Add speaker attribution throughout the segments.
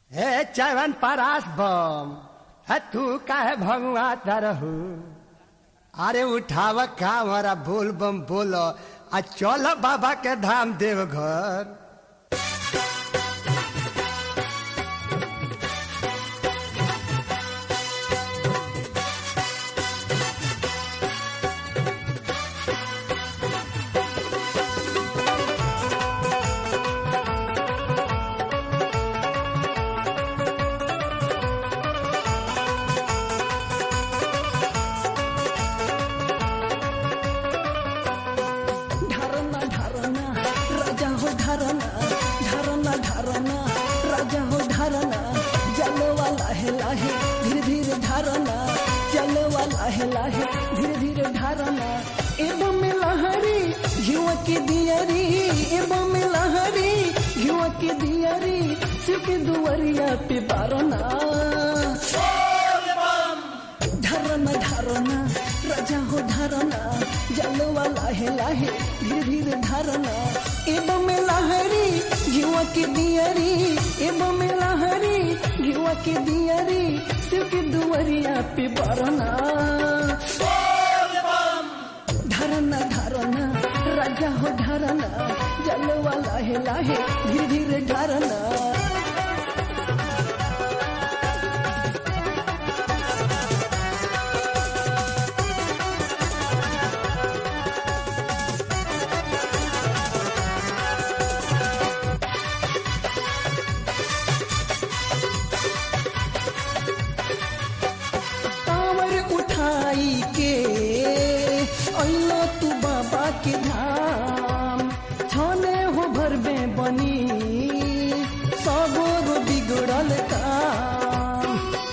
Speaker 1: हे चवन परास बम है तू काहे भगवा तरहू अरे उठाव का हमारा बोल बम बोलो आ चल बाबा के धाम देवघर
Speaker 2: ढारना ढारना राजा हो ढारना ढारना ढारना राजा हो ढारना जलवा लाहे लाहे धीरे धीरे ढारना जलवा लाहे लाहे धीरे धीरे ढारना एवं में लहरी घिवा के दियरी एवं में लहरी घिवा के दियरी सिर्फ दुवरिया पे बारना ढरना ढरना राजा हो ढरना जलवा लाहे लाहे धीरे धीरे ढरना एवं में लहरी घिवा के दियरी एवं में लहरी घिवा के दियरी सिर्फ दुवरिया पे बरना ढरना ढरना राजा हो ढरना जलवा लाहे लाहे धीरे धीरे ढरना कांवर उठाई के अइलो तू बाबा के धाम छने हो भरबे बनी सबोर बिगड़ल काम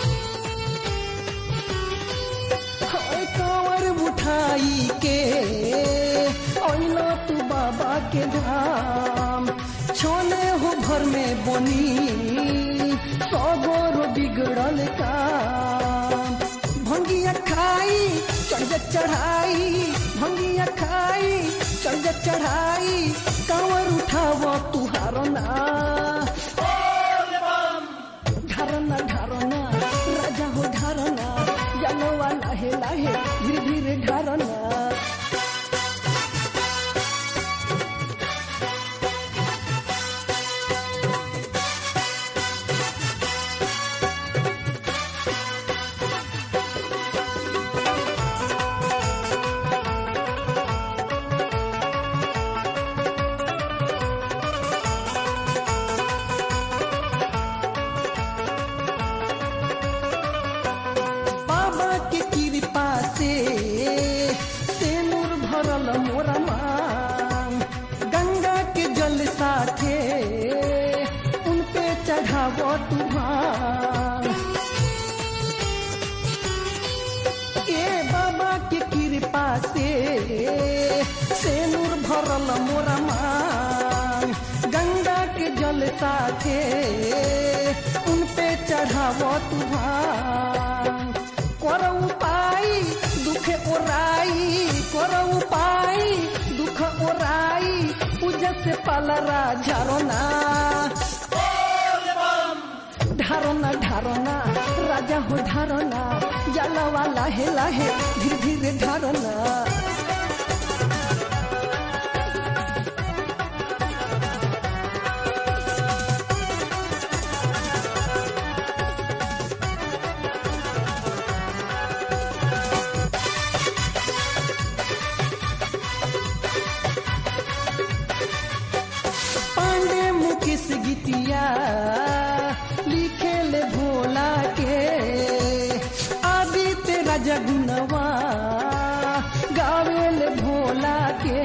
Speaker 2: हाय कांवर उठाई के अइलो तू बाबा के धाम छोने हो भर में बनी सबोर बिगड़ल काम भंगिया खाई चढ़ चढ़ाई भंगिया खाई चढ़ चढ़ाई कांवर उठाव तुहार ना ढरना ढरना राजा हो ढरना जलवा लाहे लाहे धीरे धीरे ढरना बाबा के कृपा से तेनूर भरल मोरा मांग गंगा के जल साथे उन पे चढ़ाव तुहार ए बाबा के कृपा से तेनूर भरल मोरा मांग गंगा के जल साथे उन पे चढ़ाव तुहार कर उपाय दुख ओराई कर उपाय दुख ओराई पूजा से पालरा झारना ढारना ढारना राजा हो ढारना जलवा लाहे लाहे धीरे धीरे ढारना पांडे मुकेश गीतिया लिखे ले भोला के आदित्य राजा गुनवा गावे ले भोला के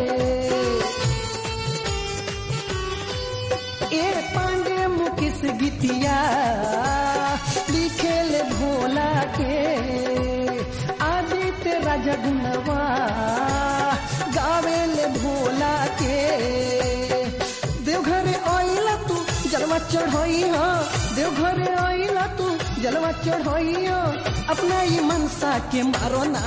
Speaker 2: ए पांडे मुकेश गीतिया लिखे ले भोला के आदित्य राजा गुनवा गावे ले भोला के देवघरे आइला तू जलवा चढ़ाई हो देवघरे आइला तू जलवा चढ़ाई हो अपना ये मनसा के मारो ना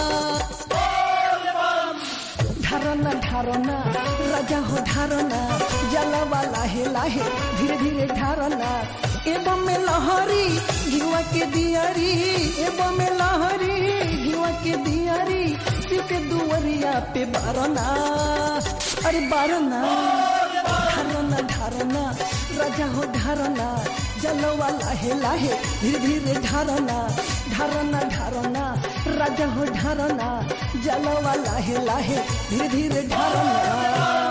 Speaker 2: ढारना ढारना राजा हो ढारना जलवा लाहे लाहे धीरे धीरे ढारना एवं में लहरी घिवा के दियारी एवं में लहरी घिवा के दियारी शिव के दुवरिया पे बारना अरे बारना ढारना ढारना राजा हो ढारना जलवा लाहे लाहे धीरे धीरे ढारना ढारना ढारना राजा हो ढारना जलवा लाहे लाहे धीरे धीरे ढारना